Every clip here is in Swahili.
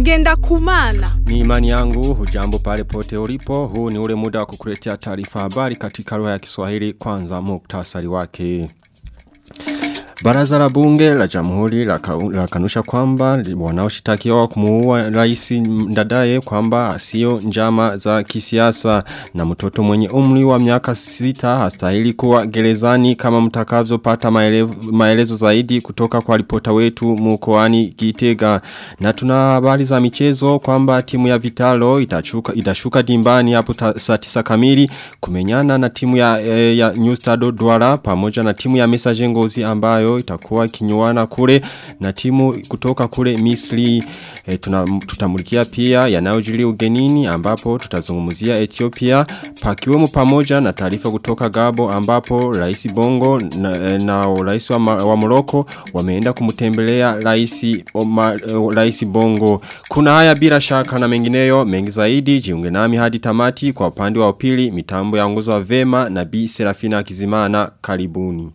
ngenda kumana. Ni imani yangu hujambo pale pote ulipo huu ni ule muda wa kukuletea taarifa habari katika lugha ya Kiswahili kwanza muktasari wake. Baraza la bunge la jamhuri la, ka, la kanusha kwamba wanaoshitakiwa kumuua rais ndadaye kwamba sio njama za kisiasa na mtoto mwenye umri wa miaka sita hastahili kuwa gerezani kama mtakavyo pata maelezo, maelezo zaidi kutoka kwa ripota wetu mkoani Gitega na tuna habari za michezo kwamba timu ya Vitalo itachuka, itashuka dimbani hapo saa 9 kamili kumenyana na timu ya, e, ya New Stado Douala pamoja na timu ya Messager Ngozi ambayo itakuwa kinyuana kule na timu kutoka kule Misri e, tutamulikia pia yanayojiri ugenini ambapo tutazungumzia Ethiopia pakiwemo pamoja na taarifa kutoka Gabo ambapo Rais Bongo na, na Rais wa, wa Morocco wameenda kumtembelea Rais Rais Bongo kuna haya bila shaka na mengineyo mengi zaidi jiunge nami hadi tamati kwa upande wa upili mitambo ya nguzo vema na Bi Serafina Kizimana karibuni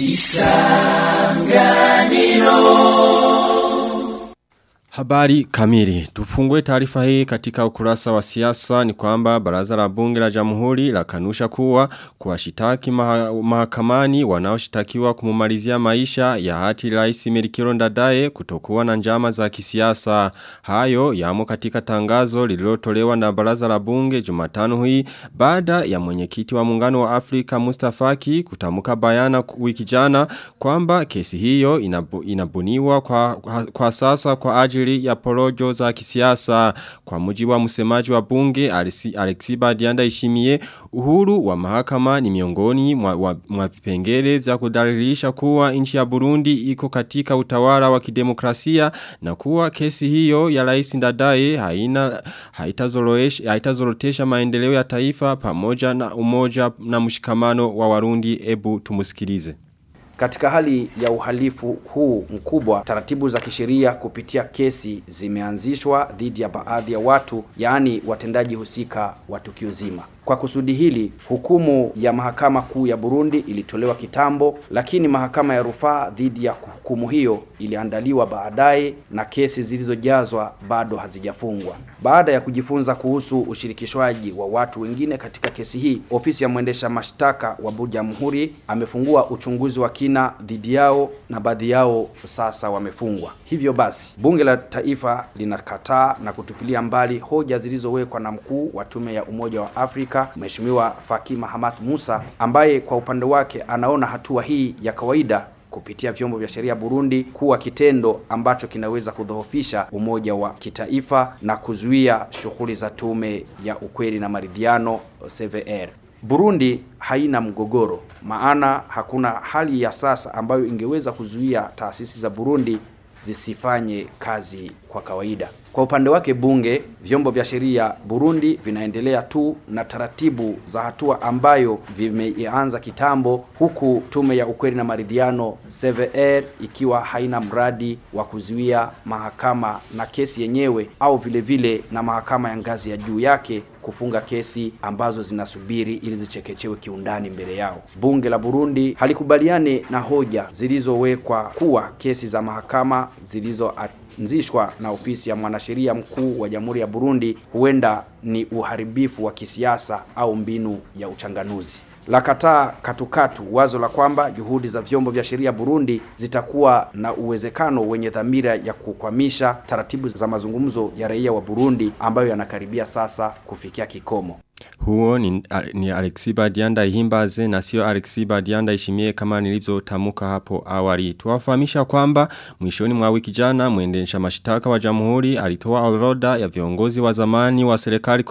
Isanganiro Habari kamili. Tufungue taarifa hii katika ukurasa wa siasa ni kwamba baraza la bunge la jamhuri la kanusha kuwa kuwashitaki maha, mahakamani wanaoshitakiwa kumumalizia maisha ya hati rais Merikiro Ndadaye kutokuwa na njama za kisiasa. Hayo yamo katika tangazo lililotolewa na baraza la bunge Jumatano hii baada ya mwenyekiti wa muungano wa Afrika Mustafaki kutamuka bayana wiki jana kwamba kesi hiyo inabu, inabuniwa kwa, kwa sasa kwa ajili ajili ya porojo za kisiasa kwa mujibu wa msemaji wa bunge Alexiba Dianda Ishimie uhuru wa mahakama ni miongoni mwa, mwa vipengele vya kudalilisha kuwa nchi ya Burundi iko katika utawala wa kidemokrasia na kuwa kesi hiyo ya rais Ndadaye haina haitazorotesha maendeleo ya taifa pamoja na umoja na mshikamano wa Warundi ebu tumusikilize katika hali ya uhalifu huu mkubwa, taratibu za kisheria kupitia kesi zimeanzishwa dhidi ya baadhi ya watu, yaani watendaji husika wa tukio zima. Kwa kusudi hili, hukumu ya mahakama kuu ya Burundi ilitolewa kitambo, lakini mahakama ya rufaa dhidi ya hukumu hiyo iliandaliwa baadaye na kesi zilizojazwa bado hazijafungwa. Baada ya kujifunza kuhusu ushirikishwaji wa watu wengine katika kesi hii, ofisi ya mwendesha mashtaka wa Jamhuri amefungua uchunguzi wa kina dhidi yao na baadhi yao sasa wamefungwa. Hivyo basi, bunge la taifa linakataa na kutupilia mbali hoja zilizowekwa na mkuu wa tume ya Umoja wa Afrika Mheshimiwa Faki Mahamat Musa ambaye kwa upande wake anaona hatua hii ya kawaida kupitia vyombo vya sheria Burundi kuwa kitendo ambacho kinaweza kudhoofisha umoja wa kitaifa na kuzuia shughuli za tume ya ukweli na maridhiano CVR. Burundi haina mgogoro, maana hakuna hali ya sasa ambayo ingeweza kuzuia taasisi za Burundi zisifanye kazi kwa kawaida. Kwa upande wake bunge, vyombo vya sheria Burundi vinaendelea tu na taratibu za hatua ambayo vimeanza kitambo, huku tume ya ukweli na maridhiano CVR ikiwa haina mradi wa kuzuia mahakama na kesi yenyewe au vile vile na mahakama ya ngazi ya juu yake kufunga kesi ambazo zinasubiri ili zichekechewe kiundani mbele yao. Bunge la Burundi halikubaliani na hoja zilizowekwa kuwa kesi za mahakama zilizoanzishwa na ofisi ya mwanasheria mkuu wa Jamhuri ya Burundi huenda ni uharibifu wa kisiasa au mbinu ya uchanganuzi la kataa katukatu wazo la kwamba juhudi za vyombo vya sheria Burundi zitakuwa na uwezekano wenye dhamira ya kukwamisha taratibu za mazungumzo ya raia wa Burundi ambayo yanakaribia sasa kufikia kikomo. Huo ni, ni Alexiba Dianda Ihimbaze na sio Alexiba Dianda Ishimie kama nilivyotamuka hapo awali. Tuwafahamisha kwamba mwishoni mwa wiki jana mwendesha mashtaka wa Jamhuri alitoa orodha ya viongozi wa zamani wa serikali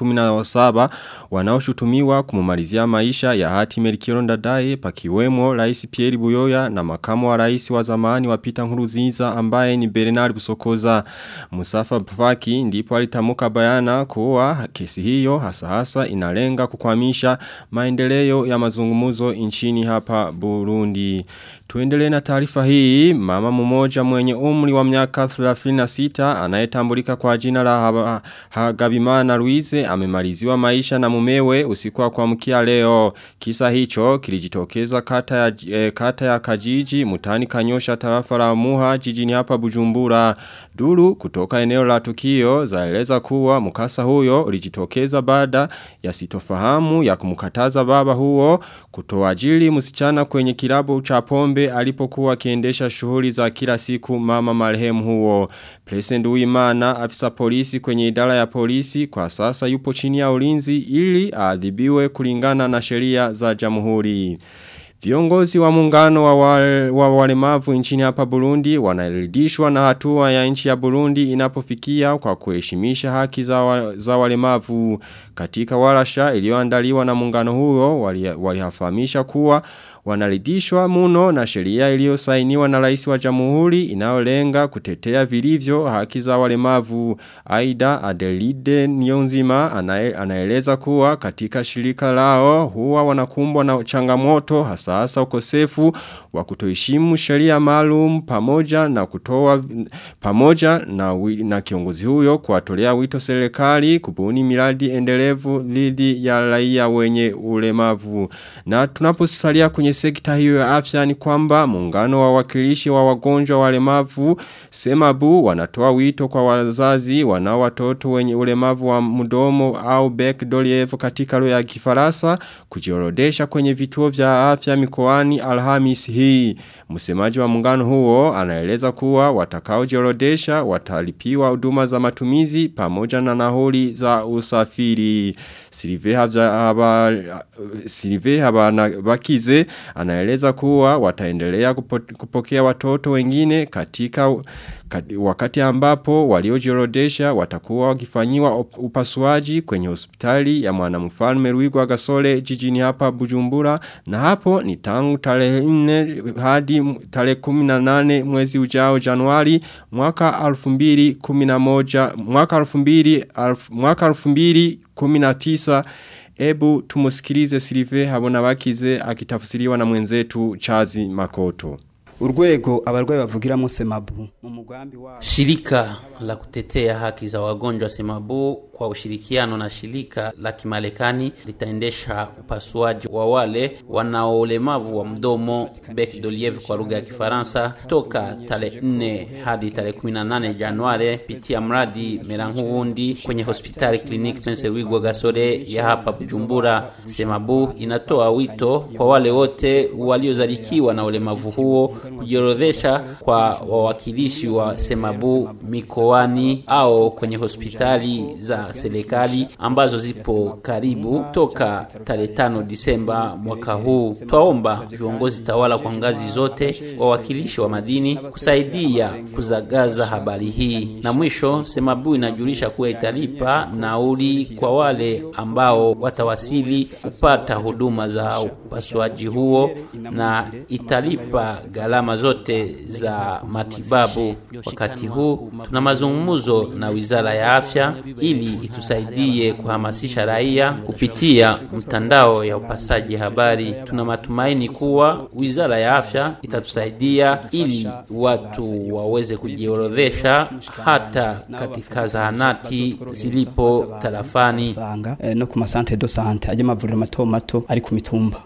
17 wanaoshutumiwa kumumalizia maisha ya hati Merikiro Ndadaye pakiwemo Rais Pierre Buyoya na makamu wa rais wa zamani wa Peter Nkurunziza ambaye ni Bernard Busokoza. Musafa Bufaki ndipo alitamuka bayana kuwa kesi hiyo hasa hasa inale unalenga kukwamisha maendeleo ya mazungumuzo nchini hapa Burundi. Tuendelee na taarifa hii, mama mmoja mwenye umri wa miaka 36 anayetambulika kwa jina la Hagabimana Luize amemaliziwa maisha na mumewe usiku wa kuamkia leo. Kisa hicho kilijitokeza kata ya, eh, kata ya Kajiji mutani Kanyosha tarafa la Muha jijini hapa Bujumbura. Duru kutoka eneo la tukio zaeleza kuwa mkasa huyo ulijitokeza baada ya sitofahamu ya kumkataza baba huo kutoajili msichana kwenye kilabu cha pombe alipokuwa akiendesha shughuli za kila siku mama marehemu huo. President Uimana afisa polisi kwenye idara ya polisi kwa sasa yupo chini ya ulinzi ili aadhibiwe kulingana na sheria za jamhuri. Viongozi wa muungano wa, wale, wa walemavu nchini hapa Burundi wanaridhishwa na hatua ya nchi ya Burundi inapofikia kwa kuheshimisha haki za, wa, za walemavu katika walasha iliyoandaliwa na muungano huo walihafahamisha wali kuwa wanaridhishwa muno na sheria iliyosainiwa na rais wa jamhuri inayolenga kutetea vilivyo haki za walemavu. Aida Adelide Nyonzima anaeleza kuwa katika shirika lao huwa wanakumbwa na changamoto hasa hasa ukosefu wa kutoheshimu sheria maalum pamoja na kutoa pamoja na, na kiongozi huyo kuwatolea wito serikali kubuni miradi endelevu dhidi ya raia wenye ulemavu. Na tunaposalia kwenye sekta hiyo ya afya ni kwamba muungano wa wakilishi wa wagonjwa walemavu Semabu wanatoa wito kwa wazazi wanao watoto wenye ulemavu wa mdomo au Beck Doliev katika lugha ya Kifaransa kujiorodesha kwenye vituo vya afya mikoani Alhamis hii. Msemaji wa muungano huo anaeleza kuwa watakaojiorodesha watalipiwa huduma za matumizi pamoja na nauli za usafiri. Silive haba Silive haba na bakize anaeleza kuwa wataendelea kupokea watoto wengine katika wakati ambapo waliojiorodesha watakuwa wakifanyiwa upasuaji kwenye hospitali ya mwanamfalme Ruigwa Gasole jijini hapa Bujumbura na hapo ni tangu tarehe 4 hadi tarehe 18 mwezi ujao Januari mwaka 2011 mwaka 2000 mwaka 2019 Ebu tumusikilize Silive habona bakize akitafsiriwa na mwenzetu Chazi Makoto. urwego abarwayi bavugiramo semabu mu mugambi wa Shirika la kutetea haki za wagonjwa Semabu kwa ushirikiano na shirika la Kimarekani litaendesha upasuaji wa wale wanao ulemavu wa mdomo bec d'olive kwa lugha ya Kifaransa toka tarehe 4 hadi tarehe 18 Januari pitia mradi Meranguundi kwenye hospitali Clinique Prince Rwigwa Gasore ya hapa Bujumbura. Semabu inatoa wito kwa wale wote waliozalikiwa na ulemavu huo kujiorodhesha kwa wawakilishi wa Semabu mikoani au kwenye hospitali za serikali ambazo zipo karibu toka tarehe tano Disemba mwaka huu. Twaomba viongozi tawala kwa ngazi zote, wawakilishi wa madini kusaidia kuzagaza habari hii. Na mwisho, Semabu inajulisha kuwa italipa nauli kwa wale ambao watawasili kupata huduma za upasuaji huo na italipa gharama zote za matibabu. Wakati huu tuna mazungumzo na Wizara ya Afya ili itusaidie kuhamasisha raia kupitia mtandao ya upasaji habari. Tuna matumaini kuwa Wizara ya Afya itatusaidia ili watu waweze kujiorodhesha hata katika zahanati zilipo tarafani sanga eh, no ku masante do sante aje mavuriro mato mato ari ku mitumba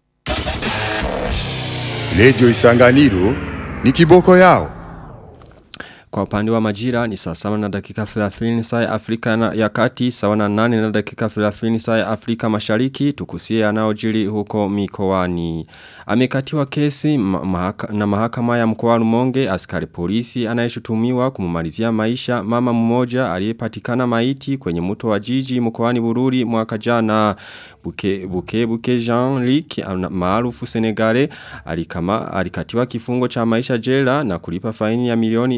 Redio Isanganiro ni kiboko yao. Kwa upande wa majira ni saa sawa na dakika 30 saa ya Afrika na ya kati sawa na 8 na dakika 30 saa ya Afrika mashariki tukusie yanayojiri huko mikoani. Amekatiwa kesi ma mahaka, na mahakama ya mkoa wa Rumonge askari polisi anayeshutumiwa kumumalizia maisha mama mmoja aliyepatikana maiti kwenye mto wa jiji mkoani Bururi mwaka jana buke buke buke Jean-Luc maarufu Senegale alikama alikatiwa kifungo cha maisha jela na kulipa faini ya milioni 100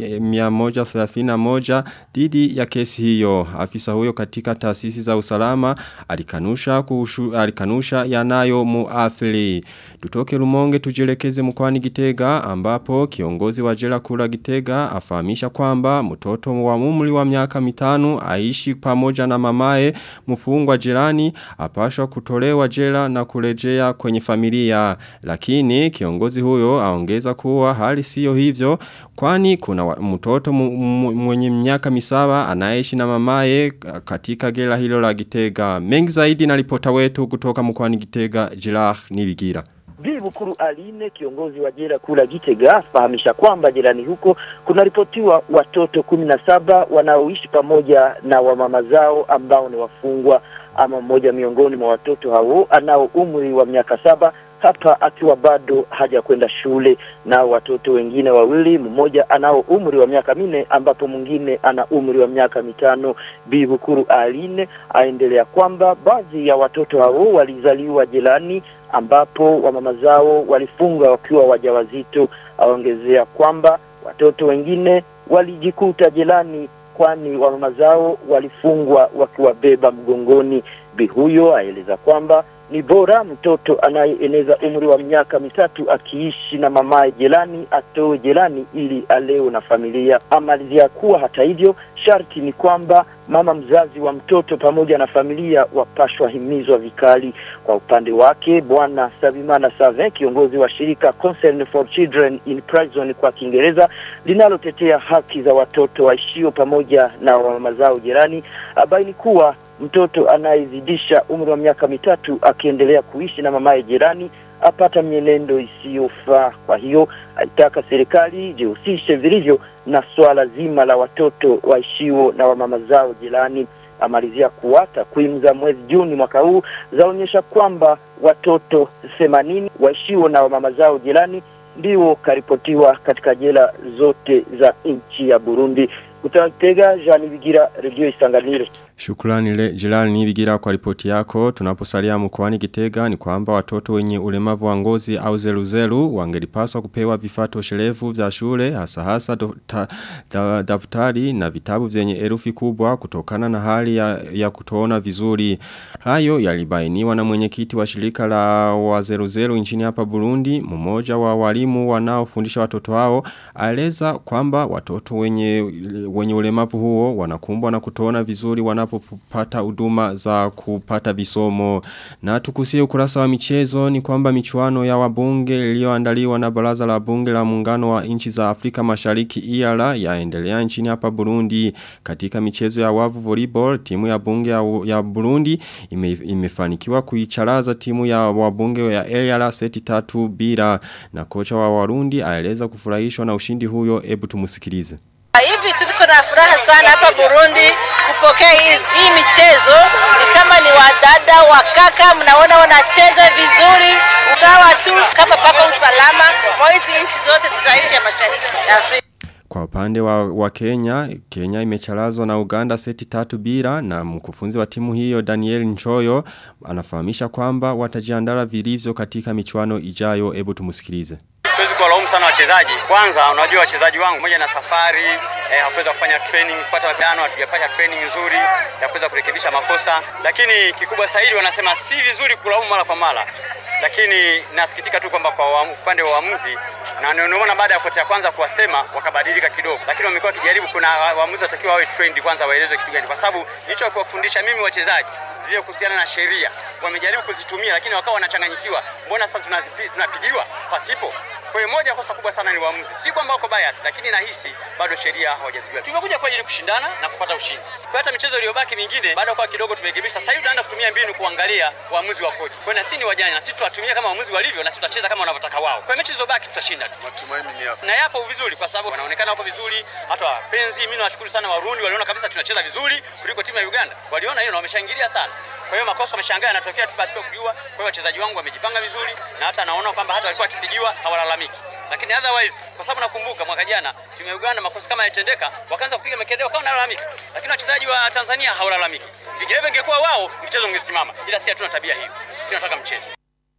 131 dhidi ya kesi hiyo. Afisa huyo katika taasisi za usalama alikanusha kushu, alikanusha yanayo muathiri. Tutoke Rumonge tujielekeze mkoani Gitega ambapo kiongozi wa jela kula Gitega afahamisha kwamba mtoto wa umri wa miaka mitano aishi pamoja na mamae mfungwa jirani apashwa kutolewa jela na kurejea kwenye familia lakini kiongozi huyo aongeza kuwa hali sio hivyo kwani kuna wa- mtoto mu- mu- mwenye miaka misaba anaishi na mamae katika gela hilo la Gitega mengi zaidi na ripota wetu kutoka mkoani Gitega Jirah Nibigira Bibi Bukuru Aline, kiongozi wa jela kula Gitega, afahamisha kwamba jirani huko kunaripotiwa watoto kumi na saba wanaoishi pamoja na wamama zao ambao ni wafungwa. Ama mmoja miongoni mwa watoto hao anao umri wa miaka saba hapa akiwa bado hajakwenda shule, na watoto wengine wawili, mmoja anao umri wa miaka minne ambapo mwingine ana umri wa miaka mitano. Bibi Bukuru Aline aendelea kwamba baadhi ya watoto hao walizaliwa jelani ambapo wamama zao walifunga wakiwa wajawazito. Aongezea kwamba watoto wengine walijikuta jelani kwani wamama zao walifungwa wakiwabeba mgongoni. Bi huyo aeleza kwamba ni bora mtoto anayeeneza umri wa miaka mitatu akiishi na mamaye jelani atoe jelani ili aleo na familia. Amalizia kuwa hata hivyo, sharti ni kwamba mama mzazi wa mtoto pamoja na familia wapashwa himizwa vikali. Kwa upande wake, bwana Sabimana Savin, kiongozi wa shirika Concern for Children in Prison kwa Kiingereza linalotetea haki za watoto waishio pamoja na mama zao jirani, abaini kuwa mtoto anayezidisha umri wa miaka mitatu akiendelea kuishi na mamaye jirani apata mienendo isiyofaa. Kwa hiyo aitaka serikali jihusishe vilivyo na swala zima la watoto waishio na wamama zao jirani. Amalizia kuwa takwimu za mwezi Juni mwaka huu zaonyesha kwamba watoto themanini waishio na wamama zao jirani ndio karipotiwa katika jela zote za nchi ya Burundi. Kutatega Jean Bigira, Radio Isanganiro. Shukrani le Jilal Nibigira kwa ripoti yako. Tunaposalia mkoani Gitega ni kwamba watoto wenye ulemavu wa ngozi au zeluzelu wangelipaswa kupewa vifaa toshelevu vya shule hasa hasa do, ta, da, daftari na vitabu vyenye herufi kubwa kutokana na hali ya, ya kutoona vizuri. Hayo yalibainiwa na mwenyekiti wa shirika la wazeluzelu nchini hapa Burundi, mmoja wa walimu wanaofundisha watoto hao aeleza kwamba watoto wenye wenye ulemavu huo wanakumbwa na kutoona vizuri wanapopata huduma za kupata visomo. Na tukusie ukurasa wa michezo ni kwamba michuano ya wabunge iliyoandaliwa na baraza la bunge la muungano wa nchi za Afrika Mashariki IALA yaendelea nchini hapa Burundi. Katika michezo ya wavu volleyball timu ya bunge ya, ya Burundi ime, imefanikiwa kuicharaza timu ya wabunge ya IALA seti tatu bila na kocha wa Warundi aeleza kufurahishwa na ushindi huyo ebu tumusikilize. Hivi tuko na furaha sana hapa Burundi kupokea hii, hii michezo. Ni kama ni wadada wakaka, mnaona wanacheza vizuri, sawa tu kama pako usalama kwa hizi nchi zote za nchi ya mashariki ya Afrika. Kwa upande wa, wa Kenya, Kenya imecharazwa na Uganda seti tatu bila na mkufunzi wa timu hiyo Daniel Nchoyo anafahamisha kwamba watajiandara vilivyo katika michuano ijayo ebu tumusikilize. Siwezi kuwalaumu sana wachezaji. Kwanza unajua wachezaji wangu moja na safari eh, hakuweza kufanya training kupata mapigano, hatujapata training nzuri ya kuweza kurekebisha makosa, lakini kikubwa zaidi wanasema si vizuri kulaumu mara kwa mara lakini nasikitika tu kwamba kwa upande wa waamuzi na nimeona baada ya kocha ya kwanza kuwasema wakabadilika kidogo, lakini wamekuwa wakijaribu. Kuna waamuzi watakiwa wawe trained kwanza, waelezwe kitu gani, kwa sababu nilicho kuwafundisha mimi wachezaji zile kuhusiana na sheria wamejaribu kuzitumia, lakini wakawa wanachanganyikiwa. Mbona sasa tunapigiwa pasipo? Kwa hiyo moja kosa kubwa sana ni waamuzi, si kwamba wako bias, lakini nahisi bado sheria hawajazijua. Tumekuja kwa ajili kushindana na kupata ushindi. Kwa hata michezo iliyobaki mingine bado kwa kidogo tumerekebisha. Sasa hivi tunaenda kutumia mbinu kuangalia waamuzi wakoje. Kwa hiyo na sisi ni wajanja, na sisi tutatumia kama waamuzi walivyo, na sisi tutacheza kama wanavyotaka wao. Kwa mechi zilizobaki tutashinda tu. Matumaini ni yapo. Na yapo vizuri kwa sababu wanaonekana wako vizuri. Hata wapenzi, mimi nawashukuru sana Warundi, waliona kabisa tunacheza vizuri kuliko timu ya Uganda. Waliona hilo na wameshangilia sana. Kwa hiyo makosa wameshangaa yanatokea tu pasipo kujua. Kwa hiyo wachezaji wangu wamejipanga vizuri na hata naona kwamba hata walikuwa wakipigiwa hawalalamiki. Lakini otherwise kwa sababu nakumbuka mwaka jana timu ya Uganda makosa kama yalitendeka wakaanza kupiga makelele wakawa wanalalamika. Lakini wachezaji wa Tanzania hawalalamiki. Vinginevyo ingekuwa wao mchezo ungesimama. Ila si hatuna tabia hiyo. Tunataka mchezo.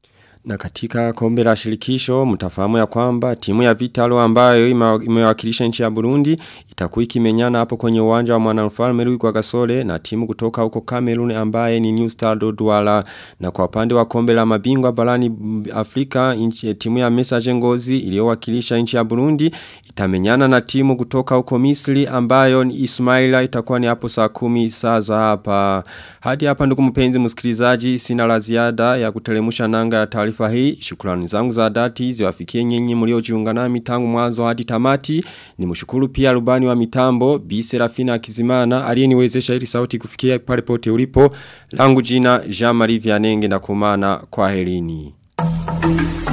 Na katika kombe la shirikisho mtafahamu ya kwamba timu ya Vitalo ambayo imewakilisha nchi ya Burundi itakuwa ikimenyana hapo kwenye uwanja wa Mwanamfalme Rui kwa Gasole na timu kutoka huko Cameroon ambaye ni New Star Douala na kwa upande wa kombe la mabingwa barani Afrika inchi, timu ya Messager Ngozi iliyowakilisha nchi ya Burundi itamenyana na timu kutoka huko Misri ambayo ni Ismaila itakuwa ni hapo saa kumi saa za hapa hadi hapa ndugu mpenzi msikilizaji sina la ziada ya kutelemusha nanga ya taarifa hii shukrani zangu za dhati ziwafikie nyinyi mliojiunga nami tangu mwanzo hadi tamati ni mshukuru pia rubani wa mitambo Bi Serafina Kizimana aliyeniwezesha ili sauti kufikia pale pote ulipo langu jina Jean Marie Vianenge na kumana kwa helini